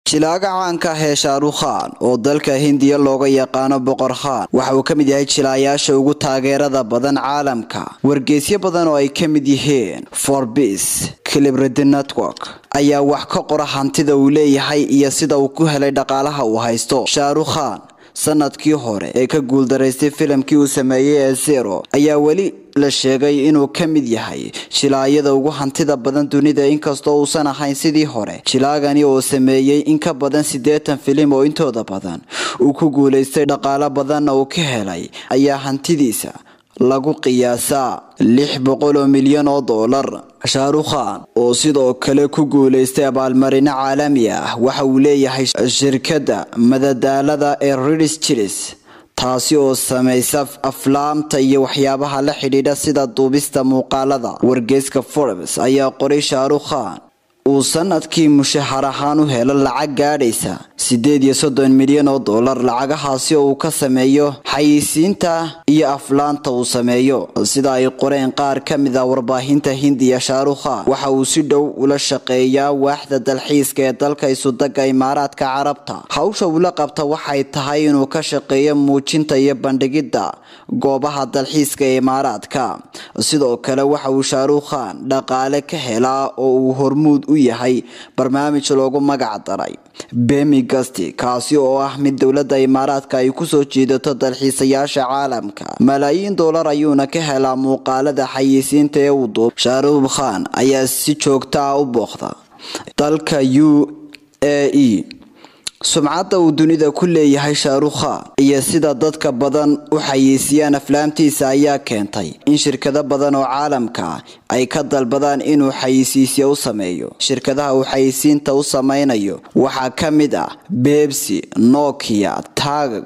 jilaaga caanka ah ee shaarukhan oo dalka hindiya looga yaqaano boqor khan waxa uu ka mid yahay jilaayaasha ugu taageerada badan caalamka wargeysyo badan oo ay ka mid yihiin forbis celebrity network ayaa wax ka qora hantida uu leeyahay iyo sida uu ku helay dhaqaalaha uu haysto shaarukhan sanadkii hore ee ka guuldaraystay filimkii uu sameeyey ee zero ayaa weli la sheegay inuu ka mid yahay jilaayada ugu hantida badan dunida inkastoo uusan ahayn sidii hore jilaagani oo sameeyey in ka badan siddeetan filim oo intooda badan uu ku guulaystay dhaqaalo badanna uu ka helay ayaa hantidiisa lagu qiyaasaa lix boqol oo milyan oo doolar shaarukhan oo sidoo kale ku guulaystay abaalmarino caalami ah waxa uu leeyahay shirkadda madadaalada ee ridis jilis taasi oo samaysa aflaamta iyo waxyaabaha la xidhiidha sida duubista muuqaalada wargeyska forbes ayaa qoray shaarukhan uu sanadkii mushahar ahaan u helo lacag gaadhaysa siddeed iyo soddon milyan oo dollar lacagahaasi oo uu ka sameeyo xayisiinta iyo aflaanta uu sameeyo sida ay qoreen qaar ka mid a warbaahinta hindiya shaarukhan waxa uu si dhow ula shaqeeyaa waaxda dalxiiska ee dalka isudaga imaaraadka carabta hawsha uula qabta waxay tahay inuu ka shaqeeyo muujinta iyo bandhigidda goobaha dalxiiska ee imaaraadka sidoo kale waxa uu shaarukhan dhaqaale ka helaa oo uu hormuud u yahay barnaamij loogu magac daray bemi gasti kaasi oo ah mid dowladda imaaraadka ay kusoo jiidato dalxiisayaasha caalamka malaayiin doolar ayuuna ka helaa muuqaalada xayisiinta ee uu duub shaarukh khan ayaa si joogta ah u booqda dalka u a e sumcadda uu dunida ku leeyahay shaarukhan iyo sida dadka badan u xayeysiiyaan aflaamtiisa ayaa keentay in shirkado badan oo caalamka ay ka dalbadaan inuu xayeysiisyo u sameeyo shirkadaha uu xayeysiinta u sameynayo waxaa ka mid ah bebsi nokia tag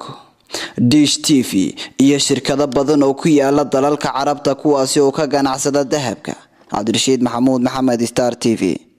dish t v iyo shirkado badan oo ku yaala dalalka carabta kuwaasi oo ka ganacsada dahabka cabdirashiid maxamuud maxamed star t v